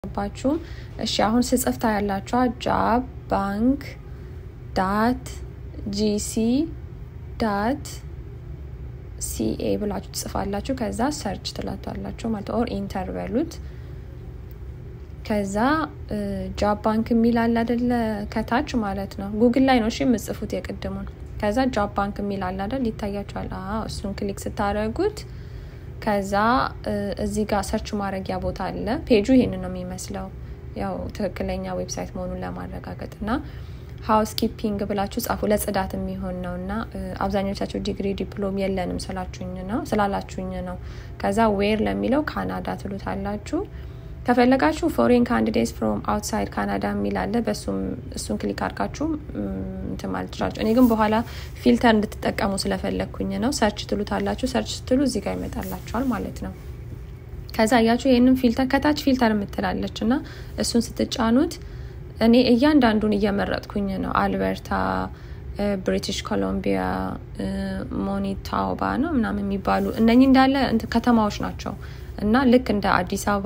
ባችሁም እሺ አሁን ስጽፍ ታያላችኋ ጃብ ባንክ ዳት ጂሲ ዳት ሲኤ ብላችሁ ትጽፋላችሁ ከዛ ሰርች ትላቷላችሁ ማለት ኦር ኢንተር በሉት ከዛ ጃብ ባንክ የሚል አለ አደለ ከታች ማለት ነው ጉግል ላይ ነው እሺ የምጽፉት የቅድሙን ከዛ ጃብ ባንክ የሚል አለ አደል ይታያችኋል እሱን ክሊክ ስታደረጉት ከዛ እዚህ ጋር ሰርች ማድረጊያ ቦታ አለ ፔጁ ይሄን ነው የሚመስለው ያው ትክክለኛ ዌብሳይት መሆኑን ለማረጋገጥ እና ሀውስ ኪፒንግ ብላችሁ ጻፉ ለጽዳት የሚሆን ነው እና አብዛኞቻቸው ዲግሪ ዲፕሎም የለንም ስላችሁኝ ነው ስላላችሁኝ ነው ከዛ ዌር ለሚለው ካናዳ ትሉታላችሁ ከፈለጋችሁ ፎሬን ካንዲዴትስ ፍሮም አውትሳይድ ካናዳ የሚል አለ እሱን ክሊክ አድርጋችሁ እንትን ማለት ትችላችሁ እኔ ግን በኋላ ፊልተር እንድትጠቀሙ ስለፈለግኩኝ ነው ሰርች ትሉታላችሁ ሰርች ስትሉ እዚህ ጋር ይመጣላችኋል ማለት ነው ከዛ እያችሁ ይህንን ፊልተር ከታች ፊልተር የምትላለች እና እሱን ስትጫኑት እኔ እያንዳንዱን እየመረጥኩኝ ነው አልበርታ ብሪቲሽ ኮሎምቢያ ሞኒታውባ ነው ምናምን የሚባሉ እነኚህ እንዳለ ከተማዎች ናቸው እና ልክ እንደ አዲስ አበባ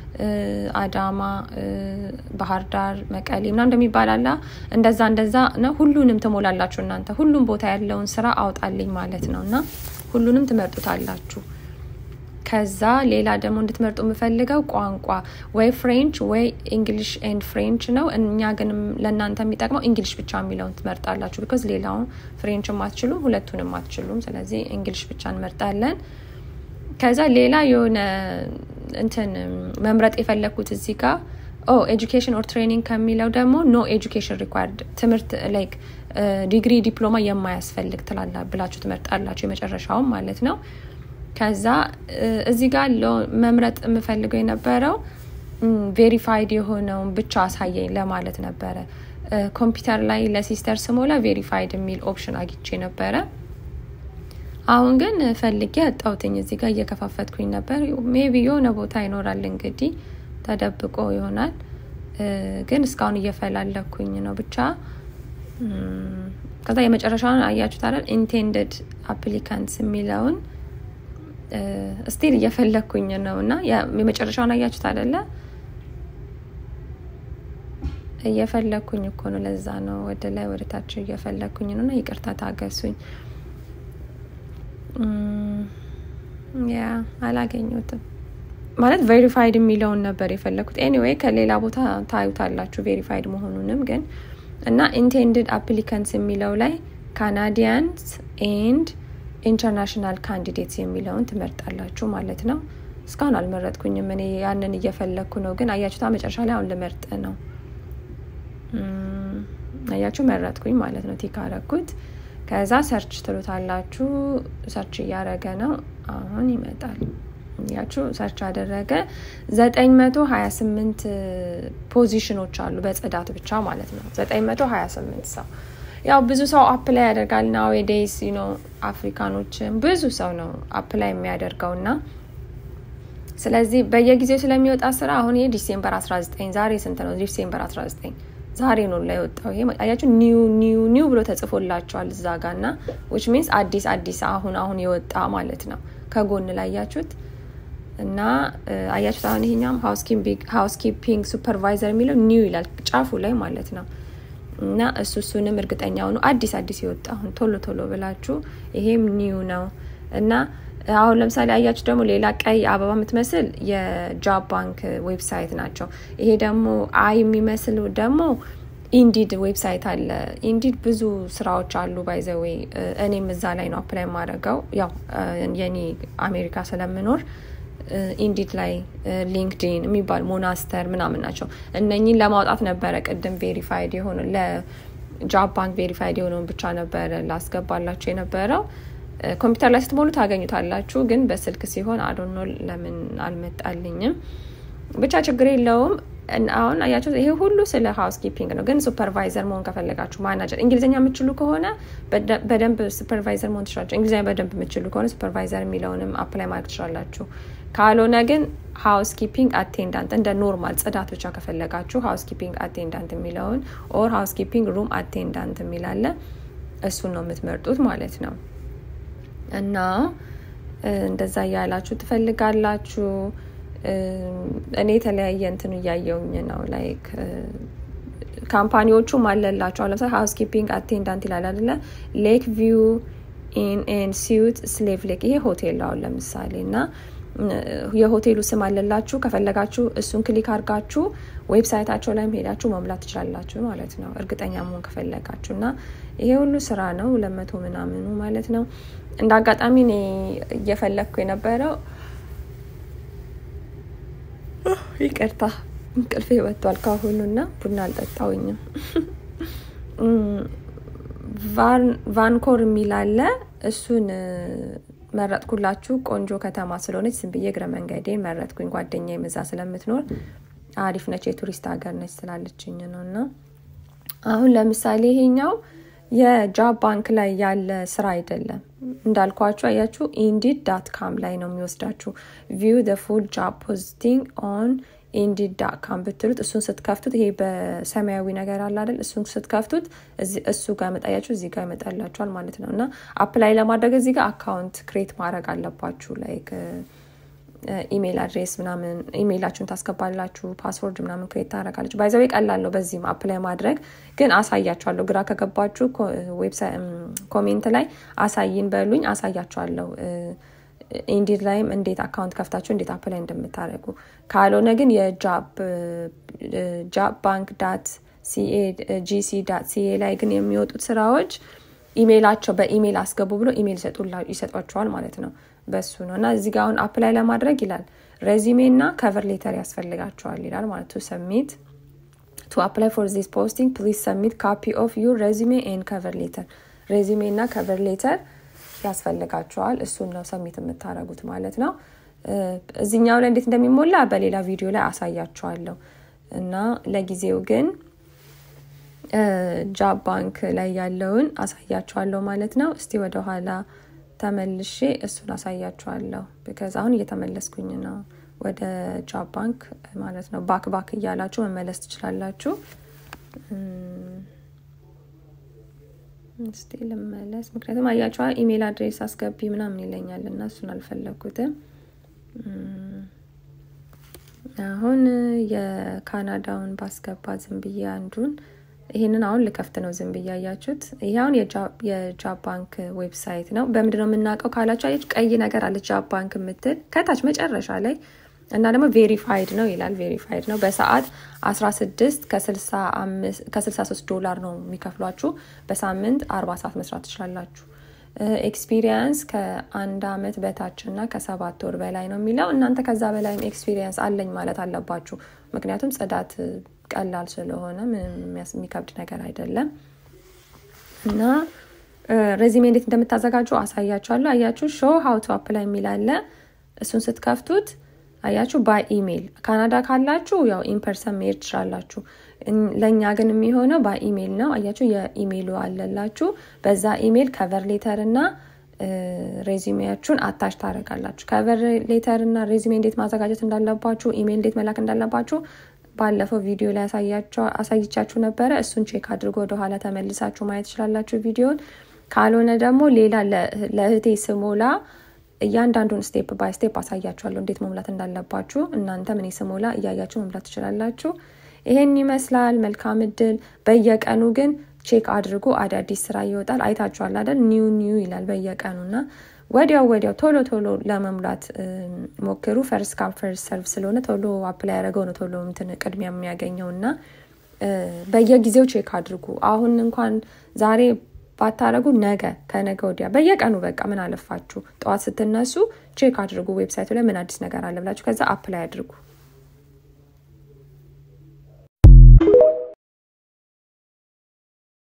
አዳማ ባህር ዳር መቀሌ ምና እንደሚባል አላ እንደዛ እንደዛ ነው ሁሉንም ትሞላላችሁ እናንተ ሁሉም ቦታ ያለውን ስራ አውጣልኝ ማለት ነው እና ሁሉንም ትመርጡታላችሁ ከዛ ሌላ ደግሞ እንድትመርጡ የምፈልገው ቋንቋ ወይ ፍሬንች ወይ እንግሊሽ ኤንድ ፍሬንች ነው እኛ ግን ለእናንተ የሚጠቅመው እንግሊሽ ብቻ የሚለውን ትመርጣላችሁ ቢካዝ ሌላውን ፍሬንችም አትችሉም ሁለቱንም አትችሉም ስለዚህ እንግሊሽ ብቻ እንመርጣለን ከዛ ሌላ የሆነ እንትን መምረጥ የፈለግኩት እዚህ ጋር ኦ ኤጁኬሽን ኦር ትሬኒንግ ከሚለው ደግሞ ኖ ኤጁኬሽን ሪኳርድ ትምህርት ላይክ ዲግሪ ዲፕሎማ የማያስፈልግ ትላላ ብላችሁ ትመርጣላችሁ የመጨረሻውም ማለት ነው ከዛ እዚህ ጋር መምረጥ የምፈልገው የነበረው ቬሪፋይድ የሆነውን ብቻ አሳየኝ ለማለት ነበረ ኮምፒውተር ላይ ለሲስተር ስሞላ ቬሪፋይድ የሚል ኦፕሽን አግቼ ነበረ አሁን ግን ፈልጌ አጣውትኝ እዚህ ጋር እየከፋፈትኩኝ ነበር ሜቢ የሆነ ቦታ ይኖራል እንግዲህ ተደብቆ ይሆናል ግን እስካሁን እየፈላለኩኝ ነው ብቻ ከዛ የመጨረሻውን አያችሁት አይደል ኢንቴንድድ አፕሊካንትስ የሚለውን ስቲል እየፈለግኩኝ ነው እና የመጨረሻውን አያችሁት አደለ እየፈለግኩኝ እኮ ነው ለዛ ነው ወደ ላይ ወደ ታች እየፈለግኩኝ ነው እና ይቅርታ ታገሱኝ ያ አላገኙትም ማለት ቬሪፋይድ የሚለውን ነበር የፈለግኩት ኤኒዌይ ከሌላ ቦታ ታዩታላችሁ ቬሪፋይድ መሆኑንም ግን እና ኢንቴንድድ አፕሊካንትስ የሚለው ላይ ካናዲያንስ ኤንድ ኢንተርናሽናል ካንዲዴትስ የሚለውን ትመርጣላችሁ ማለት ነው እስካሁን አልመረጥኩኝም እኔ ያንን እየፈለግኩ ነው ግን አያችሁታ መጨረሻ ላይ አሁን ልመርጥ ነው አያችሁ መረጥኩኝ ማለት ነው ቲክ አረኩት ከዛ ሰርች ትሉታላችሁ ሰርች እያደረገ ነው አሁን ይመጣል ያችሁ ሰርች አደረገ ዘጠኝ መቶ ሀያ ስምንት ፖዚሽኖች አሉ በጽዳት ብቻ ማለት ነው ዘጠኝ መቶ ሀያ ስምንት ሰው ያው ብዙ ሰው አፕላይ ያደርጋል ና ዴይስ ነው አፍሪካኖችን ብዙ ሰው ነው አፕላይ የሚያደርገው እና ስለዚህ በየጊዜው ስለሚወጣ ስራ አሁን ይሄ ዲሴምበር 19 ዛሬ ስንት ነው ዲሴምበር 19 ዛሬ ነው ላይ ወጣው ይሄ አያችሁ ኒው ኒው ኒው ብሎ ተጽፎላቸዋል እዛ ጋ እና ዊች ሚንስ አዲስ አዲስ አሁን አሁን የወጣ ማለት ነው ከጎን ላይ አያችሁት እና አያችሁት አሁን ይሄኛም ሃውስ ኪፒንግ ሱፐርቫይዘር የሚለው ኒው ይላል ጫፉ ላይ ማለት ነው እና እሱ እሱንም እርግጠኛ ሆኑ አዲስ አዲስ የወጣ አሁን ቶሎ ቶሎ ብላችሁ ይሄም ኒው ነው እና አሁን ለምሳሌ አያችሁ ደግሞ ሌላ ቀይ አበባ የምትመስል የጃብ ባንክ ዌብሳይት ናቸው ይሄ ደግሞ አይ የሚመስል ደግሞ ኢንዲድ ዌብሳይት አለ ኢንዲድ ብዙ ስራዎች አሉ ባይዘዌ እኔም እዛ ላይ ነው አፕላይ ማድረገው ያው የኔ አሜሪካ ስለምኖር ኢንዲድ ላይ ሊንክዲን የሚባል ሞናስተር ምናምን ናቸው እነኚህን ለማውጣት ነበረ ቅድም ቬሪፋይድ የሆነ ለጃብ ባንክ ቬሪፋይድ የሆነውን ብቻ ነበረ ላስገባላችሁ የነበረው ኮምፒውተር ላይ ስትሞሉ ታገኙታላችሁ ግን በስልክ ሲሆን አዶኖ ለምን አልመጣልኝም ብቻ ችግር የለውም አሁን አያቸው ይሄ ሁሉ ስለ ሃውስ ኪፒንግ ነው ግን ሱፐርቫይዘር መሆን ከፈለጋችሁ ማናጀር እንግሊዝኛ የምችሉ ከሆነ በደንብ ሱፐርቫይዘር መሆን ትችላላችሁ እንግሊዝኛ በደንብ የምችሉ ከሆነ ሱፐርቫይዘር የሚለውንም አፕላይ ማድረግ ትችላላችሁ ካልሆነ ግን ሃውስ ኪፒንግ አቴንዳንት እንደ ኖርማል ጽዳት ብቻ ከፈለጋችሁ ሃውስ ኪፒንግ አቴንዳንት የሚለውን ኦር ሃውስ ኪፒንግ ሩም አቴንዳንት የሚላለ እሱን ነው የምትመርጡት ማለት ነው እና እንደዛ እያላችሁ ትፈልጋላችሁ እኔ የተለያየ እንትኑ እያየውኝ ነው ላይክ ካምፓኒዎቹም አለላቸው ለምሳሌ ሃውስ ኪፒንግ አቴንዳንት ይላል አደለ ሌክ ቪው ኢን ኤን ሲዩት ስሌቭ ሌክ ይሄ ሆቴል አሁን ለምሳሌ እና የሆቴሉ ስም አለላችሁ ከፈለጋችሁ እሱን ክሊክ አድርጋችሁ ዌብሳይታቸው ላይም ሄዳችሁ መሙላት ትችላላችሁ ማለት ነው እርግጠኛ መሆን ከፈለጋችሁ እና ይሄ ሁሉ ስራ ነው ለመቶ ምናምኑ ማለት ነው እንደ አጋጣሚ እኔ እየፈለግኩ የነበረው ይቅርታ እንቅልፌ ወጥቷል ካሁኑ እና ቡና አልጠጣውኝም ቫንኮር የሚል አለ እሱን መረጥኩላችሁ ቆንጆ ከተማ ስለሆነች ዝም ብዬ እግረ መንገዴን መረጥኩኝ ጓደኛ የምዛ ስለምትኖር አሪፍ ነች የቱሪስት ሀገር ነች ስላለችኝ ነው እና አሁን ለምሳሌ ይሄኛው የጃብ ባንክ ላይ ያለ ስራ አይደለም እንዳልኳችሁ አያችሁ ኢንዲድ ዳት ካም ላይ ነው የሚወስዳችሁ ቪው ደ ፉል ጃብ ፖስቲንግ ኦን ኢንዲድ ዳት ካም ብትሉት እሱን ስትከፍቱት ይሄ በሰማያዊ ነገር አለ አይደል እሱን ስትከፍቱት እሱ ጋር መጣያችሁ እዚህ ጋር ይመጣላችኋል ማለት ነው እና አፕላይ ለማድረግ እዚህ ጋር አካውንት ክሬት ማድረግ አለባችሁ ላይክ ኢሜይል አድሬስ ምናምን ኢሜይላችሁን ታስገባላችሁ ፓስወርድ ምናምን ክሬት ታደረጋለች ባይዘው ቀላል ነው በዚህም አፕላይ ማድረግ ግን አሳያችኋለሁ ግራ ከገባችሁ ኮሜንት ላይ አሳይን በሉኝ አሳያችኋለሁ ኢንዲድ ላይም እንዴት አካውንት ከፍታችሁ እንዴት አፕላይ እንደምታደርጉ ካልሆነ ግን የጃብ ባንክ ዳት ሲኤ ጂሲ ዳት ሲኤ ላይ ግን የሚወጡት ስራዎች ኢሜይላቸው በኢሜይል አስገቡ ብሎ ኢሜይል ይሰጧቸዋል ማለት ነው በሱ ነው እና እዚህ ጋር አሁን አፕላይ ለማድረግ ይላል ሬዚሜ እና ከቨር ሌተር ያስፈልጋቸዋል ይላል ማለት ቱ ሰሚት ቱ አፕላይ ፎር ዚስ ፖስቲንግ ፕሊዝ ሰሚት ካፒ ኦፍ ዩር ሬዚሜ ኤን ከቨር ሌተር ሬዚሜ እና ከቨር ሌተር ያስፈልጋቸዋል እሱን ነው ሰሚት የምታደረጉት ማለት ነው እዚኛው ላይ እንዴት እንደሚሞላ በሌላ ቪዲዮ ላይ አሳያቸዋለሁ እና ለጊዜው ግን ጃብ ባንክ ላይ ያለውን አሳያቸዋለሁ ማለት ነው እስቲ ወደኋላ ተመልሼ እሱን አሳያችኋለሁ ቢካዝ አሁን እየተመለስኩኝ ነው ወደ ጃብ ባንክ ማለት ነው ባክ ባክ እያላችሁ መመለስ ትችላላችሁ እስቲ ልመለስ ምክንያቱም አያቸዋ ኢሜይል አድሬስ አስገቢ ምናምን ይለኛል እና እሱን አልፈለግኩትም አሁን የካናዳውን ባስገባ ዝም ብዬ አንዱን ይህንን አሁን ልከፍት ነው ዝም ብዬ ያያችሁት ይህ አሁን የጃብ ባንክ ዌብሳይት ነው በምንድ ነው የምናውቀው ካላችሁ አያችሁ ቀይ ነገር አለች ጃብ ባንክ የምትል ከታች መጨረሻ ላይ እና ደግሞ ቬሪፋይድ ነው ይላል ቬሪፋይድ ነው በሰዓት 16 ከ63 ዶላር ነው የሚከፍሏችሁ በሳምንት 40 ሰዓት መስራት ትችላላችሁ ኤክስፒሪየንስ ከአንድ አመት በታች እና ከሰባት ወር በላይ ነው የሚለው እናንተ ከዛ በላይም ኤክስፒሪየንስ አለኝ ማለት አለባችሁ ምክንያቱም ጽዳት ቀላል ስለሆነ የሚከብድ ነገር አይደለም እና ሬዚሜ እንዴት እንደምታዘጋጁ አሳያችኋለሁ አያችሁ ሾው ሀውቱ አፕላይ የሚላለ እሱን ስትከፍቱት አያችሁ ባይ ኢሜይል ካናዳ ካላችሁ ያው ኢንፐርሰን መሄድ ትችላላችሁ ለእኛ ግን የሚሆነው በኢሜይል ነው አያችሁ የኢሜይሉ አለላችሁ በዛ ኢሜይል ከቨር ሌተር እና ሬዚሜያችሁን አታች ታደረጋላችሁ ከቨር ሌተር እና ሬዚሜ እንዴት ማዘጋጀት እንዳለባችሁ ኢሜይል እንዴት መላክ እንዳለባችሁ ባለፈው ቪዲዮ ላይ አሳይቻችሁ ነበረ እሱን ቼክ አድርጎ ወደኋላ ተመልሳችሁ ማየት ትችላላችሁ ቪዲዮን ካልሆነ ደግሞ ሌላ ለእህቴ ስሞላ እያንዳንዱን ስቴፕ ባይ ስቴፕ አሳያችኋለሁ እንዴት መሙላት እንዳለባችሁ እናንተ ምን ስሞላ እያያችሁ መሙላት ትችላላችሁ ይሄን ይመስላል መልካም እድል በየቀኑ ግን ቼክ አድርጎ አዳዲስ ስራ ይወጣል አይታችኋል አይደል ኒው ኒው ይላል በየቀኑ እና ወዲያው ወዲያው ቶሎ ቶሎ ለመሙላት ሞክሩ ፈርስት ካም ፈርስት ሰርቭ ስለሆነ ቶሎ አፕላይ ያደረገው ነው ቶሎ እንትን ቅድሚያ የሚያገኘው እና በየጊዜው ቼክ አድርጉ አሁን እንኳን ዛሬ ባታረጉ ነገ ከነገ ወዲያ በየቀኑ በቃ ምን አለፋችሁ ጠዋት ስትነሱ ቼክ አድርጉ ዌብሳይቱ ላይ ምን አዲስ ነገር አለ ብላችሁ ከዛ አፕላይ አድርጉ